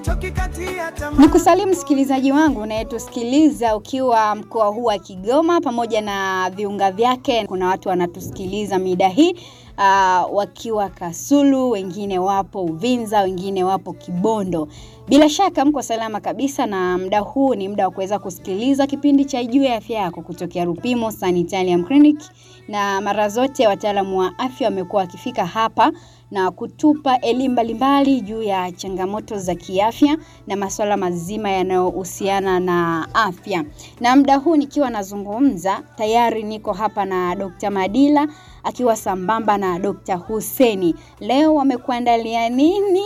sichoki kati ya tamaa. Ni kusalimu msikilizaji wangu unayetusikiliza ukiwa mkoa huu wa Kigoma pamoja na viunga vyake. Kuna watu wanatusikiliza mida hii uh, wakiwa Kasulu, wengine wapo Uvinza, wengine wapo Kibondo. Bila shaka mko salama kabisa, na muda huu ni muda wa kuweza kusikiliza kipindi cha Juu ya Afya Yako kutokea Rupimo Sanitarium Clinic, na mara zote wataalamu wa afya wamekuwa wakifika hapa na kutupa elimu mbalimbali juu ya changamoto za kiafya na masuala mazima yanayohusiana na afya. Na muda huu nikiwa nazungumza, tayari niko hapa na Dr. Madila akiwa sambamba na Dr. Huseni. Leo wamekuandalia nini?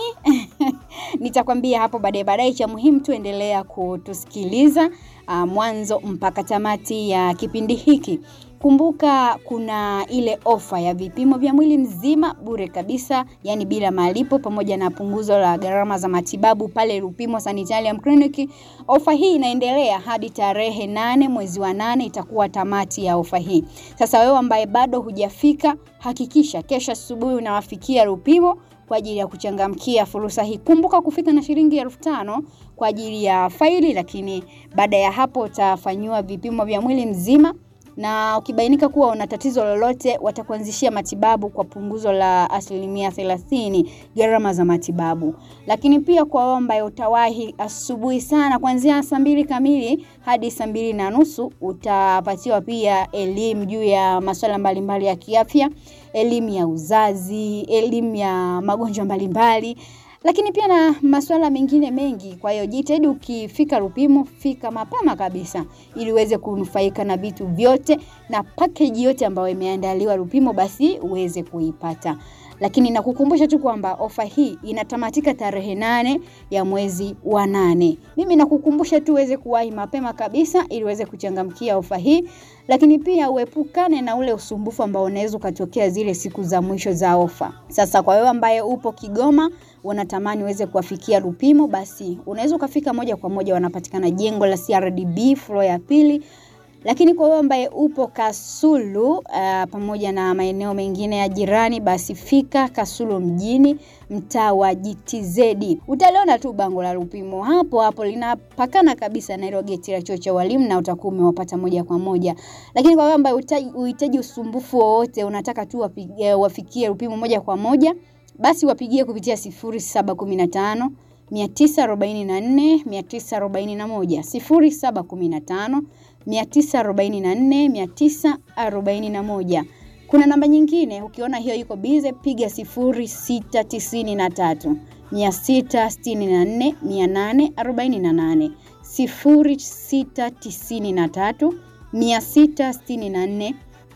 Nitakwambia hapo baadaye baadaye. Cha muhimu tu endelea kutusikiliza uh, mwanzo mpaka tamati ya kipindi hiki. Kumbuka kuna ile ofa ya vipimo vya mwili mzima bure kabisa, yani bila malipo, pamoja na punguzo la gharama za matibabu pale Rupimo Sanitarium Clinic. Ofa hii inaendelea hadi tarehe nane mwezi wa nane, itakuwa tamati ya ofa hii. Sasa wewe ambaye bado hujafika, hakikisha kesho asubuhi unawafikia Rupimo kwa ajili ya kuchangamkia fursa hii. Kumbuka kufika na shilingi elfu tano kwa ajili ya faili, lakini baada ya hapo utafanyiwa vipimo vya mwili mzima na ukibainika kuwa una tatizo lolote watakuanzishia matibabu kwa punguzo la asilimia thelathini gharama za matibabu. Lakini pia kwa wewe ambaye utawahi asubuhi sana kuanzia saa mbili kamili hadi saa mbili na nusu utapatiwa pia elimu juu ya masuala mbalimbali ya kiafya, elimu ya uzazi, elimu ya magonjwa mbalimbali lakini pia na masuala mengine mengi. Kwa hiyo jitahidi ukifika Rupimo, fika mapema kabisa, ili uweze kunufaika na vitu vyote na package yote ambayo imeandaliwa Rupimo, basi uweze kuipata. Lakini nakukumbusha tu kwamba ofa hii inatamatika tarehe nane ya mwezi wa nane. Mimi nakukumbusha tu uweze kuwahi mapema kabisa, ili uweze kuchangamkia ofa hii, lakini pia uepukane na ule usumbufu ambao unaweza ukatokea zile siku za mwisho za ofa. Sasa kwa wewe ambaye upo Kigoma unatamani uweze kuwafikia Rupimo, basi unaweza ukafika moja kwa moja, wanapatikana jengo la CRDB floor ya pili. Lakini kwa wewe ambaye upo Kasulu uh, pamoja na maeneo mengine ya jirani, basi fika Kasulu mjini, mtaa wa GTZ. Utaliona tu bango la Rupimo hapo hapo, linapakana kabisa na hilo geti la chuo cha walimu, na utakuwa umewapata moja kwa moja. Lakini kwa wewe ambaye uhitaji usumbufu wowote, unataka tu wapige, wafikie Rupimo moja kwa moja basi wapigie kupitia 0715 944 941 0715 944 941. Kuna namba nyingine, ukiona hiyo iko bize, piga 0693 664 848 0693 664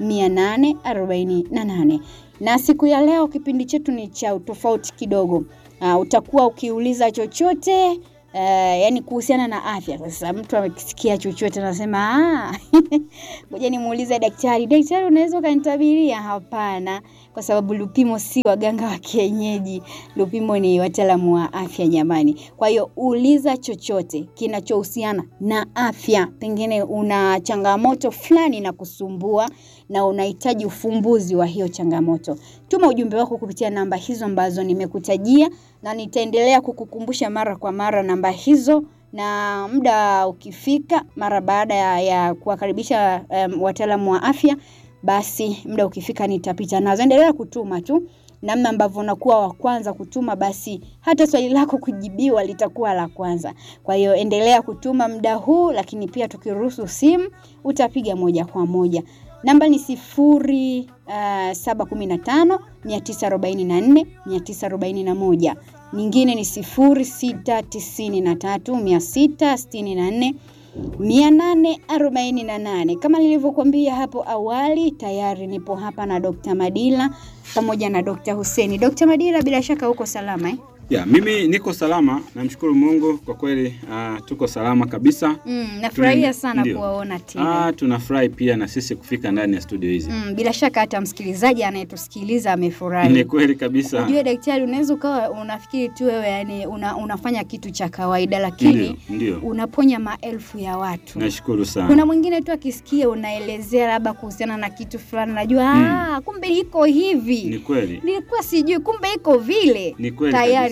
848 na siku ya leo kipindi chetu ni cha utofauti kidogo. Uh, utakuwa ukiuliza chochote uh, yani kuhusiana na afya. Sasa mtu amekisikia chochote anasema ah, ngoja nimuulize daktari. Daktari, unaweza ukanitabiria? Hapana, kwa sababu Lupimo si waganga wa kienyeji. Lupimo ni wataalamu wa afya jamani. Kwa hiyo uliza chochote kinachohusiana na afya, pengine una changamoto fulani na kusumbua na unahitaji ufumbuzi wa hiyo changamoto, tuma ujumbe wako kupitia namba hizo ambazo nimekutajia, na nitaendelea kukukumbusha mara kwa mara namba hizo, na muda ukifika, mara baada ya, ya kuwakaribisha um, wataalamu wa afya, basi muda ukifika nitapita nazo. Endelea kutuma tu namna ambavyo unakuwa wa kwanza kutuma, basi hata swali lako kujibiwa litakuwa la kwanza. Kwa hiyo endelea kutuma muda huu, lakini pia tukiruhusu simu utapiga moja kwa moja. Namba ni sifuri uh, saba kumi na tano mia tisa arobaini na nne mia tisa arobaini na moja. Nyingine ni sifuri sita tisini na tatu mia sita sitini na nne mia nane arobaini na nane. Kama nilivyokuambia hapo awali, tayari nipo hapa na Dr. Madila pamoja na Dr. Huseni. Dr. Madila, bila shaka uko salama eh? Ya, mimi niko salama, namshukuru Mungu kwa kweli. Uh, tuko salama kabisa. Mm, nafurahia sana Ndio. kuwaona tena. Ah, tunafurahi pia na sisi kufika ndani ya studio hizi. Mm, bila shaka hata msikilizaji anayetusikiliza Ni amefurahi. kweli kabisa. Ujue daktari, unaweza ukawa unafikiri tu wewe yani una, unafanya kitu cha kawaida, lakini Ndio, ndio. unaponya maelfu ya watu. Nashukuru sana. Kuna mwingine tu akisikia unaelezea labda kuhusiana na kitu fulani, najua Mm. ah, kumbe iko hivi, Ni kweli. nilikuwa sijui, kumbe iko vile. Ni kweli Tayari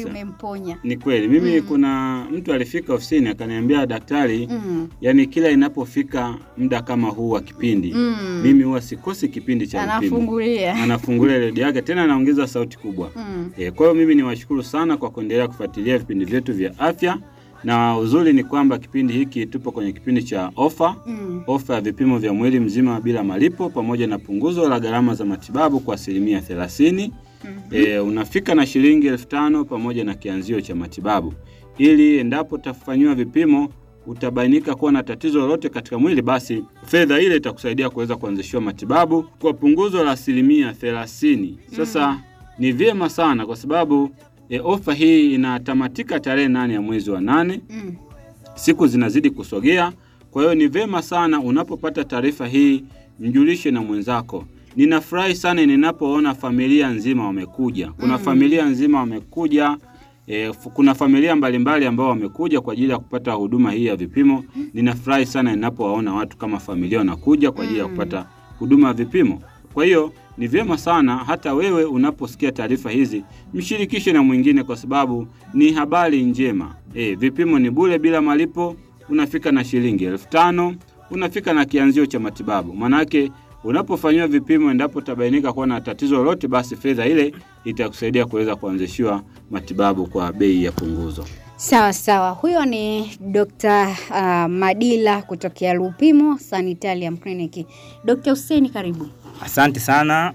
tayari kabisa. umemponya. Ni kweli mimi Mm. kuna mtu alifika ofisini akaniambia daktari, Mm. yani kila inapofika muda kama huu wa kipindi Mm. mimi huwa sikosi kipindi cha vipimo. Anafungulia. Anafungulia redio yake tena anaongeza sauti kubwa. Mm. E, kwa hiyo mimi niwashukuru sana kwa kuendelea kufuatilia vipindi vyetu vya afya, na uzuri ni kwamba kipindi hiki tupo kwenye kipindi cha ofa Mm. ofa ya vipimo vya mwili mzima bila malipo pamoja na punguzo la gharama za matibabu kwa asilimia thelathini. Mhm. E, unafika na shilingi elfu tano pamoja na kianzio cha matibabu, ili endapo utafanyiwa vipimo utabainika kuwa na tatizo lolote katika mwili, basi fedha ile itakusaidia kuweza kuanzishiwa matibabu kwa punguzo la asilimia thelathini. Sasa ni vyema sana kwa sababu e, ofa hii inatamatika tarehe nane ya mwezi wa nane Mm. siku zinazidi kusogea. Kwa hiyo ni vema sana unapopata taarifa hii, mjulishe na mwenzako. Ninafurahi sana ninapoona familia nzima wamekuja. Kuna Mm. familia nzima wamekuja e, f- kuna familia mbalimbali ambao wamekuja kwa ajili ya kupata huduma hii ya vipimo. Ninafurahi sana ninapowaona watu kama familia wanakuja kwa ajili ya Mm. kupata huduma ya vipimo. Kwa hiyo ni vyema sana hata wewe unaposikia taarifa hizi mshirikishe na mwingine, kwa sababu ni habari njema. E, vipimo ni bure bila malipo, unafika na shilingi elfu tano unafika na kianzio cha matibabu. Manake unapofanyiwa vipimo, endapo tabainika kuwa na tatizo lolote, basi fedha ile itakusaidia kuweza kuanzishiwa matibabu kwa bei ya punguzo. Sawa sawa, huyo ni Dr. uh, Madila kutokea Lupimo Sanitarium Clinic. Dr. Hussein karibu. Asante sana.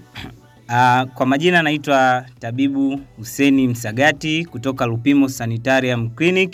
Uh, kwa majina naitwa tabibu Huseni Msagati kutoka Lupimo Sanitarium Clinic.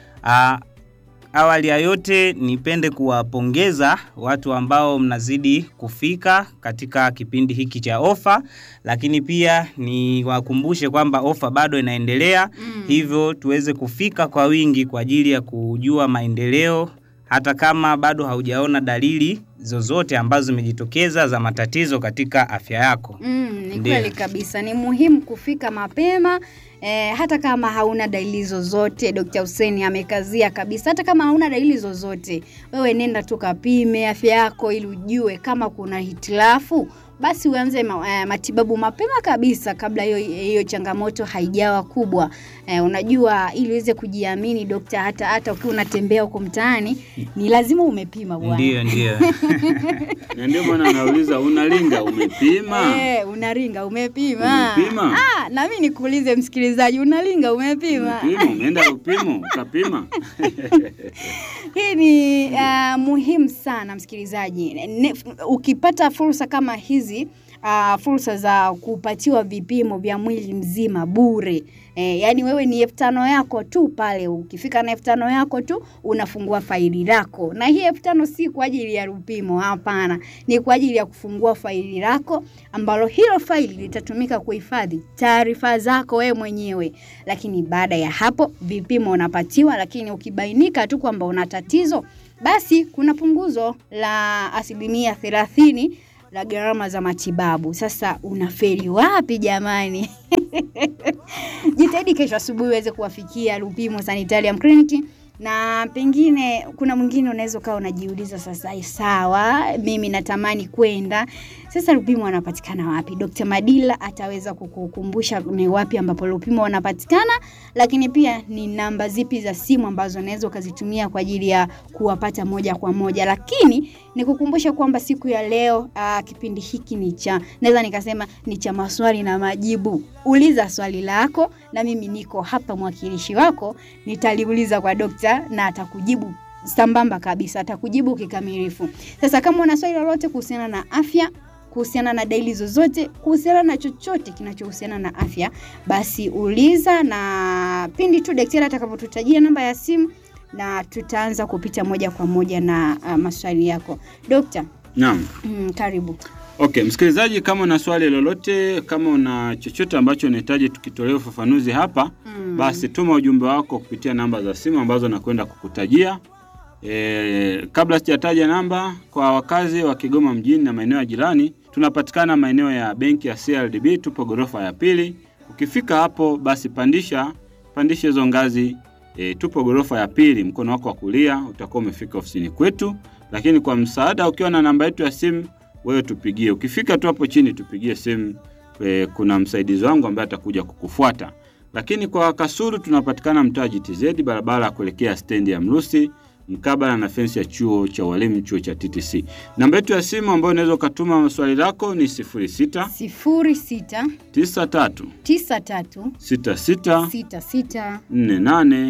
Uh, awali ya yote nipende kuwapongeza watu ambao mnazidi kufika katika kipindi hiki cha ofa, lakini pia niwakumbushe kwamba ofa bado inaendelea Mm. hivyo tuweze kufika kwa wingi kwa ajili ya kujua maendeleo hata kama bado haujaona dalili zozote ambazo zimejitokeza za matatizo katika afya yako. Mm, ni Ndiyo. kweli kabisa, ni muhimu kufika mapema eh, hata kama hauna dalili zozote. Dr. Hussein amekazia kabisa, hata kama hauna dalili zozote, wewe nenda tu kapime afya yako ili ujue kama kuna hitilafu basi uanze ma, eh, matibabu mapema kabisa kabla hiyo hiyo changamoto haijawa kubwa. Eh, unajua ili uweze kujiamini dokta, hata hata ukiwa unatembea huko mtaani ni lazima umepima bwana. Ndio, ndio. Na ndio maana nauliza unalinga, umepima? Eh, unaringa umepima? Umepima? Ah, na mimi nikuulize msikilizaji, unalinga umepima? Umepima, umeenda upimo ukapima? Hii ni uh, muhimu sana msikilizaji. Ne, ukipata fursa kama hizi uh, fursa za kupatiwa vipimo vya mwili mzima bure E, yaani wewe ni elfu tano yako tu pale, ukifika na elfu tano yako tu unafungua faili lako, na hii elfu tano si kwa ajili ya Lupimo, hapana, ni kwa ajili ya kufungua faili lako ambalo hilo faili litatumika kuhifadhi taarifa zako wewe mwenyewe. Lakini baada ya hapo vipimo unapatiwa, lakini ukibainika tu kwamba una tatizo, basi kuna punguzo la asilimia thelathini la gharama za matibabu. Sasa unafeli wapi jamani? Jitahidi kesho asubuhi uweze kuwafikia Lupimo Sanitarium Clinic na pengine kuna mwingine unaweza ukawa unajiuliza sasa, sawa, mimi natamani kwenda sasa, Lupimo wanapatikana wapi? Dr. Madila ataweza kukukumbusha ni wapi ambapo Lupimo wanapatikana, lakini pia ni namba zipi za simu ambazo unaweza ukazitumia kwa ajili ya kuwapata moja kwa moja. Lakini nikukumbusha kwamba siku ya leo aa, kipindi hiki ni cha naweza nikasema ni cha maswali na majibu. Uliza swali lako na mimi niko hapa mwakilishi wako, nitaliuliza kwa dokta na atakujibu sambamba kabisa, atakujibu kikamilifu. Sasa kama una swali lolote kuhusiana na afya kuhusiana na dalili zozote, kuhusiana na chochote kinachohusiana na afya, basi uliza, na pindi tu daktari atakapotutajia namba ya simu na tutaanza kupita moja kwa moja na uh, maswali yako dokta. Naam. Mm, karibu. Okay, msikilizaji, kama una swali lolote, kama una chochote ambacho unahitaji tukitolee ufafanuzi hapa Mm. basi tuma ujumbe wako kupitia namba za simu ambazo nakwenda kukutajia. E, kabla sijataja namba, kwa wakazi wa Kigoma mjini na maeneo ya jirani, tunapatikana maeneo ya benki ya CRDB, tupo ghorofa ya pili. Ukifika hapo, basi pandisha pandisha hizo ngazi e, tupo ghorofa ya pili, mkono wako wa kulia utakuwa umefika ofisini kwetu. Lakini kwa msaada, ukiwa na namba yetu ya simu, wewe tupigie. Ukifika tu hapo chini, tupigie simu e, kuna msaidizi wangu ambaye atakuja kukufuata Lakini kwa Kasulu tunapatikana mtaa GTZ, barabara ya kuelekea stendi ya Mrusi mkabala na fensi ya chuo cha walimu, chuo cha TTC. Namba yetu ya simu ambayo unaweza ukatuma swali lako ni 06 sifuri sita 93 tisa tatu 66 sita sita 48 nne nane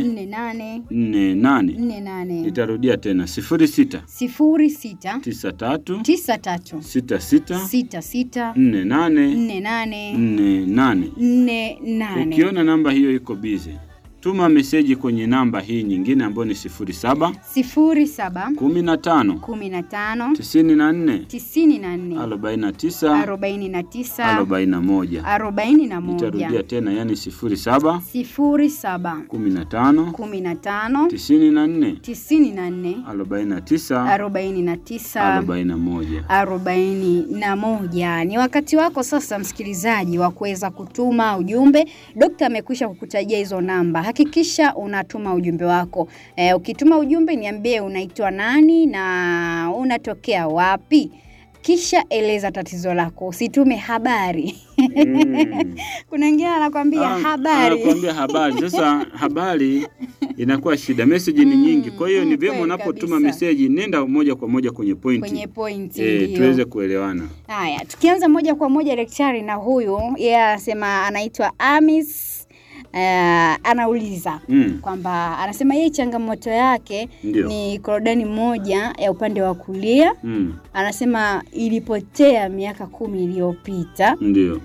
48. nne nane Nitarudia tena 06 sifuri sita 93 tisa tatu 66 sita sita 48 nne nane 48. nne nane Ukiona namba hiyo iko bize, tuma meseji kwenye namba hii nyingine ambayo ni 07 sifuri saba 15 kumi na tano 94 tisini na nne 49 arobaini na tisa 41. arobaini na Nitarudia moja tena, yani 07 sifuri saba 15 kumi na tano 94 tisini na nne 49 arobaini na tisa 41. arobaini na moja. Ni wakati wako sasa, msikilizaji, wa kuweza kutuma ujumbe. Dokta amekwisha kukutajia hizo namba, hakikisha unatuma ujumbe wako. E, ukituma ujumbe niambie unaitwa nani na unatokea wapi, kisha eleza tatizo lako, usitume habari. Mm. Kuna wengine anakwambia Ah, habari Anakuambia habari. Sasa habari inakuwa shida, meseji ni nyingi. Kwa hiyo mm, ni vyema kweli unapotuma kabisa. meseji, nenda moja kwa moja kwenye pointi kwenye pointi e, ndio. tuweze kuelewana. Haya, tukianza moja kwa moja daktari na huyu yeye anasema anaitwa Amis uh, anauliza Mm. kwamba anasema yeye changamoto yake Ndio. ni korodani moja ya upande wa kulia. Mm. Anasema ilipotea miaka kumi iliyopita Ndio.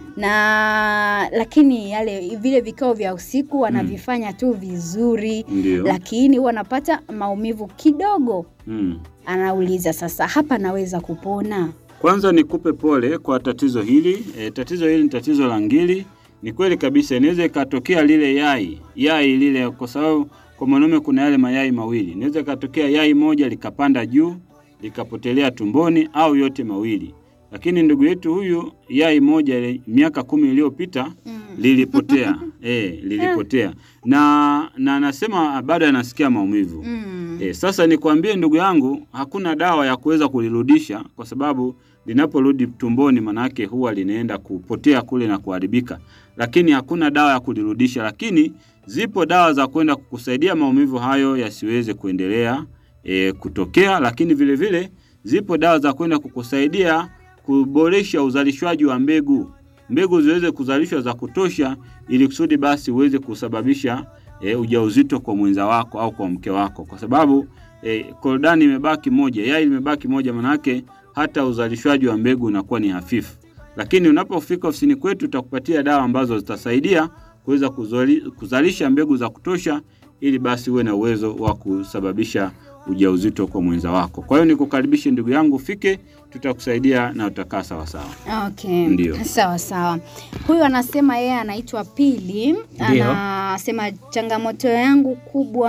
na lakini yale vile vikao vya usiku wanavifanya tu vizuri, Ndio. lakini huwa anapata maumivu kidogo. Mm. Anauliza sasa, hapa naweza kupona? Kwanza nikupe pole kwa tatizo hili. E, tatizo hili ni tatizo la ngiri. Ni kweli kabisa, inaweza ikatokea lile yai yai lile, kwa sababu kwa mwanaume kuna yale mayai mawili. Inaweza ikatokea yai moja likapanda juu likapotelea tumboni, au yote mawili. Lakini ndugu yetu huyu yai moja ile miaka kumi iliyopita lilipotea e, lilipotea na na anasema bado anasikia maumivu Mm. E, sasa nikwambie ndugu yangu, hakuna dawa ya kuweza kulirudisha kwa sababu linaporudi tumboni manake huwa linaenda kupotea kule na kuharibika, lakini hakuna dawa ya kulirudisha. Lakini zipo dawa za kwenda kukusaidia maumivu hayo yasiweze kuendelea e, kutokea, lakini vile vile zipo dawa za kwenda kukusaidia kuboresha uzalishwaji wa mbegu, mbegu ziweze kuzalishwa za kutosha, ili kusudi basi uweze kusababisha e, ujauzito kwa mwenza wako au kwa mke wako, kwa sababu e, korodani imebaki moja, yai limebaki moja, manake hata uzalishwaji wa mbegu unakuwa ni hafifu. Lakini unapofika ofisini kwetu, tutakupatia dawa ambazo zitasaidia kuweza kuzali- kuzalisha mbegu za kutosha, ili basi uwe na uwezo wa kusababisha ujauzito kwa mwenza wako. Kwa hiyo nikukaribishe ndugu yangu, ufike, tutakusaidia na utakaa sawa sawa. Okay. Ndio. Sawa sawa. Huyu anasema yeye anaitwa Pili. Ndio. Anasema changamoto yangu kubwa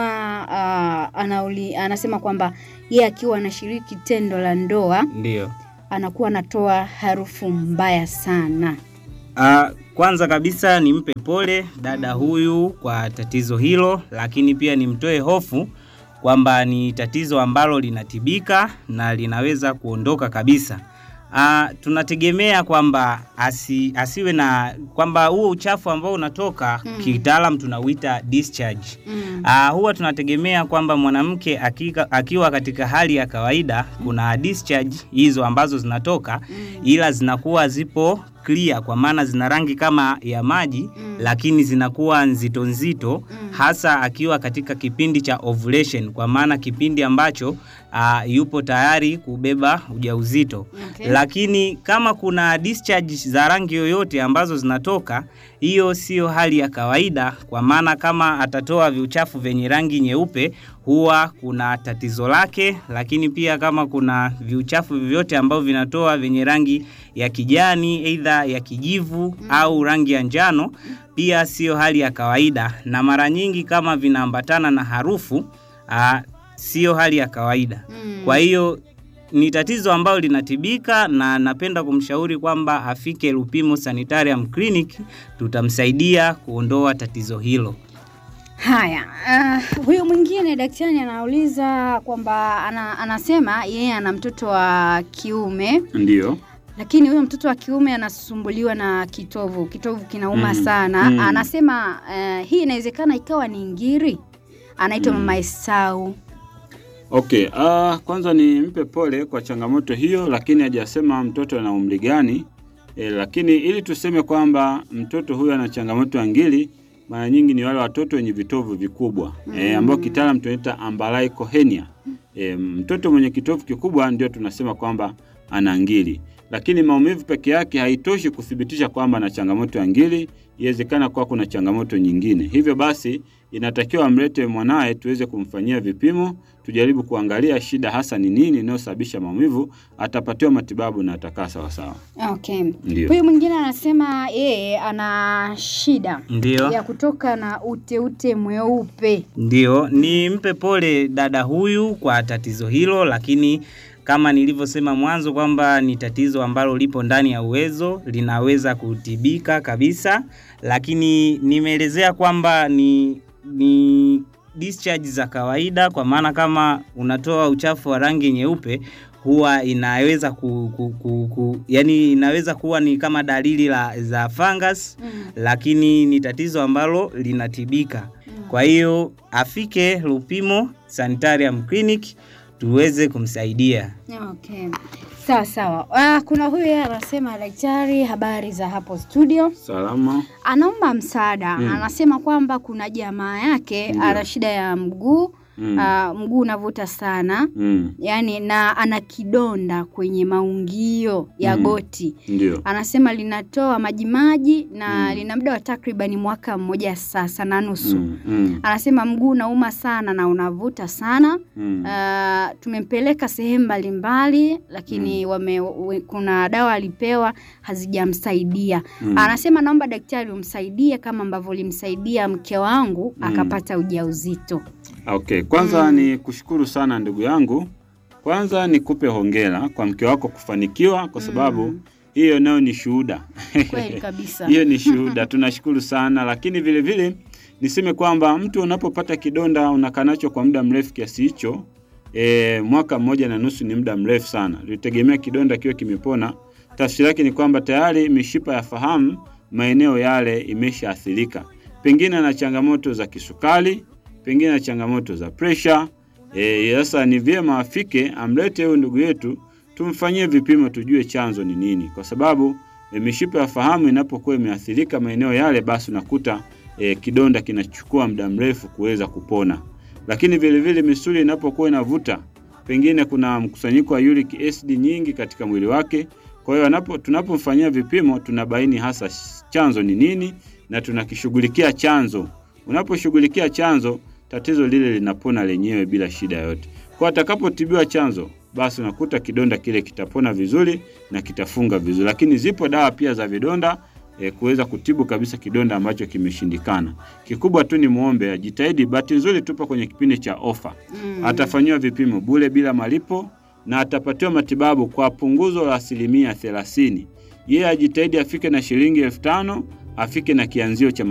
uh, anauli, anasema kwamba yeye akiwa anashiriki tendo la ndoa Ndio. anakuwa anatoa harufu mbaya sana. Ah, kwanza kabisa nimpe pole dada huyu kwa tatizo hilo, lakini pia nimtoe hofu kwamba ni tatizo ambalo linatibika na linaweza kuondoka kabisa. Ah, tunategemea kwamba asi, asiwe na kwamba huo uchafu ambao unatoka Mm. kitaalam tunauita discharge. Mm. Ah, huwa tunategemea kwamba mwanamke akika, akiwa katika hali ya kawaida kuna discharge hizo ambazo zinatoka Mm. ila zinakuwa zipo clear kwa maana zina rangi kama ya maji Mm. lakini zinakuwa nzito nzito Mm. hasa akiwa katika kipindi cha ovulation kwa maana kipindi ambacho ah, yupo tayari kubeba ujauzito Okay. lakini kama kuna discharge za rangi yoyote ambazo zinatoka, hiyo sio hali ya kawaida, kwa maana kama atatoa viuchafu vyenye rangi nyeupe huwa kuna tatizo lake, lakini pia kama kuna viuchafu vyovyote ambavyo vinatoa vyenye rangi ya kijani, aidha ya kijivu au rangi ya njano, pia sio hali ya kawaida, na mara nyingi kama vinaambatana na harufu aa, sio hali ya kawaida. Mm. Kwa hiyo ni tatizo ambalo linatibika na napenda kumshauri kwamba afike Lupimo Sanitarium Clinic, tutamsaidia kuondoa tatizo hilo. Haya, uh, huyu mwingine daktari anauliza kwamba ana, anasema yeye ana mtoto wa kiume Ndio. lakini huyo mtoto wa kiume anasumbuliwa na kitovu, kitovu kinauma Mm, sana. mm. Anasema eh, hii inawezekana ikawa ni ngiri. Anaitwa Mm. Mama Esau. Okay, uh, kwanza nimpe pole kwa changamoto hiyo, lakini hajasema mtoto ana umri gani. E, lakini ili tuseme kwamba mtoto huyu ana changamoto ya ngiri, mara nyingi ni wale watoto wenye vitovu vikubwa e, ambao kitaalam tunaita umbilical hernia. E, mtoto mwenye kitovu kikubwa ndio tunasema kwamba ana ngiri, lakini maumivu peke yake haitoshi kuthibitisha kwamba ana changamoto ya ngiri. Iwezekana kuwa kuna changamoto nyingine. Hivyo basi inatakiwa amlete mwanaye tuweze kumfanyia vipimo, tujaribu kuangalia shida hasa ni nini inayosababisha maumivu, atapatiwa matibabu na atakaa sawasawa. Okay. Ndio. Huyu mwingine anasema yeye ana shida Ndio. ya kutoka na uteute mweupe. Ndio, nimpe pole dada huyu kwa tatizo hilo, lakini kama nilivyosema mwanzo kwamba ni tatizo ambalo lipo ndani ya uwezo, linaweza kutibika kabisa, lakini nimeelezea kwamba ni ni discharge za kawaida, kwa maana kama unatoa uchafu wa rangi nyeupe huwa inaweza ku, ku, ku, ku, yani inaweza kuwa ni kama dalili la, za fungus Mm. lakini ni tatizo ambalo linatibika. Kwa hiyo afike Lupimo Sanitarium Clinic tuweze kumsaidia. Okay. Sawa sawa. Ah, kuna huyu yeye anasema daktari, habari za hapo studio. Salama. Anaomba msaada. Mm. Anasema kwamba kuna jamaa yake Ndio. ana shida ya mguu, Mm. ah, mguu unavuta sana. Mm. Yaani na ana kidonda kwenye maungio ya Mm. goti. Ndio. Anasema linatoa majimaji na Mm. lina muda wa takribani mwaka mmoja sasa na nusu. Mm. Mm. Anasema mguu unauma sana na unavuta sana. Mm. Uh, tumempeleka sehemu mbalimbali lakini wame, we, kuna dawa alipewa hazijamsaidia. Mm. Anasema naomba daktari umsaidie kama ambavyo ulimsaidia mke wangu Mm. akapata ujauzito. Okay, kwanza Mm. ni kushukuru sana ndugu yangu. Kwanza nikupe hongera kwa mke wako kufanikiwa kwa sababu Mm. hiyo nayo ni shuhuda. Kweli kabisa. Hiyo ni shuhuda, tunashukuru sana, lakini vile vile niseme kwamba mtu unapopata kidonda unakaa nacho kwa muda mrefu kiasi hicho, e, mwaka mmoja na nusu ni muda mrefu sana. Tulitegemea kidonda kiwe kimepona. Tafsiri yake ni kwamba tayari mishipa ya fahamu maeneo yale imeshaathirika, pengine na changamoto za kisukari, pengine na changamoto za presha. E, sasa ni vyema afike amlete huyu ndugu yetu tumfanyie vipimo tujue chanzo ni nini, kwa sababu e, mishipa ya fahamu inapokuwa imeathirika maeneo yale, basi unakuta e, kidonda kinachukua muda mrefu kuweza kupona. Lakini vile vile misuli inapokuwa inavuta, pengine kuna mkusanyiko wa uric acid nyingi katika mwili wake. Kwa hiyo anapo tunapomfanyia vipimo tunabaini hasa chanzo ni nini na tunakishughulikia chanzo. Unaposhughulikia chanzo, tatizo lile linapona lenyewe bila shida yoyote. Kwa atakapotibiwa chanzo, basi unakuta kidonda kile kitapona vizuri na kitafunga vizuri. Lakini zipo dawa pia za vidonda e, kuweza kutibu kabisa kidonda ambacho kimeshindikana. Kikubwa tu ni muombe ajitahidi. Bahati nzuri tupo kwenye kipindi cha ofa, Mm. atafanyiwa vipimo bure bila malipo na atapatiwa matibabu kwa punguzo la asilimia thelathini. Yeye ajitahidi afike na shilingi elfu tano afike na kianzio cha